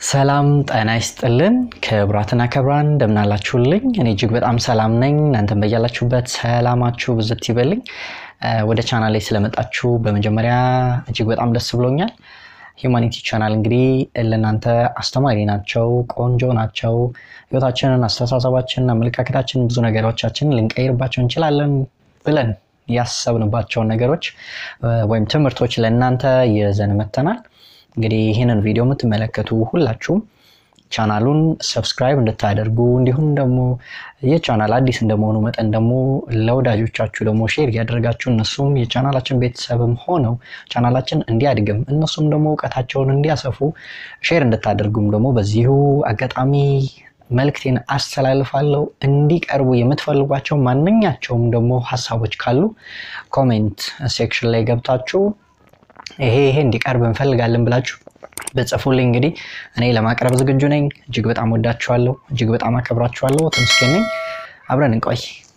ሰላም ጤና ይስጥልን ክቡራትና ክቡራን እንደምናላችሁልኝ እኔ እጅግ በጣም ሰላም ነኝ እናንተም በያላችሁበት ሰላማችሁ ብዝት ይበልኝ ወደ ቻናል ላይ ስለመጣችሁ በመጀመሪያ እጅግ በጣም ደስ ብሎኛል ሂውማኒቲ ቻናል እንግዲህ ለእናንተ አስተማሪ ናቸው ቆንጆ ናቸው ህይወታችንን አስተሳሰባችንን አመለካከታችንን ብዙ ነገሮቻችንን ልንቀይርባቸው እንችላለን ብለን ያሰብንባቸውን ነገሮች ወይም ትምህርቶች ለእናንተ ይዘን መተናል እንግዲህ ይህንን ቪዲዮ የምትመለከቱ ሁላችሁም ቻናሉን ሰብስክራይብ እንድታደርጉ እንዲሁም ደግሞ ይህ ቻናል አዲስ እንደመሆኑ መጠን ደግሞ ለወዳጆቻችሁ ደግሞ ሼር እያደረጋችሁ እነሱም የቻናላችን ቤተሰብም ሆነው ቻናላችን እንዲያድግም እነሱም ደግሞ እውቀታቸውን እንዲያሰፉ ሼር እንድታደርጉም ደግሞ በዚሁ አጋጣሚ መልክቴን አስተላልፋለሁ እንዲቀርቡ የምትፈልጓቸው ማንኛቸውም ደግሞ ሀሳቦች ካሉ ኮሜንት ሴክሽን ላይ ገብታችሁ ይሄ ይሄ እንዲቀርብ እንፈልጋለን ብላችሁ በጽፉልኝ እንግዲህ እኔ ለማቅረብ ዝግጁ ነኝ እጅግ በጣም ወዳችኋለሁ እጅግ በጣም አከብራችኋለሁ ተመስገን ነኝ አብረን እንቆይ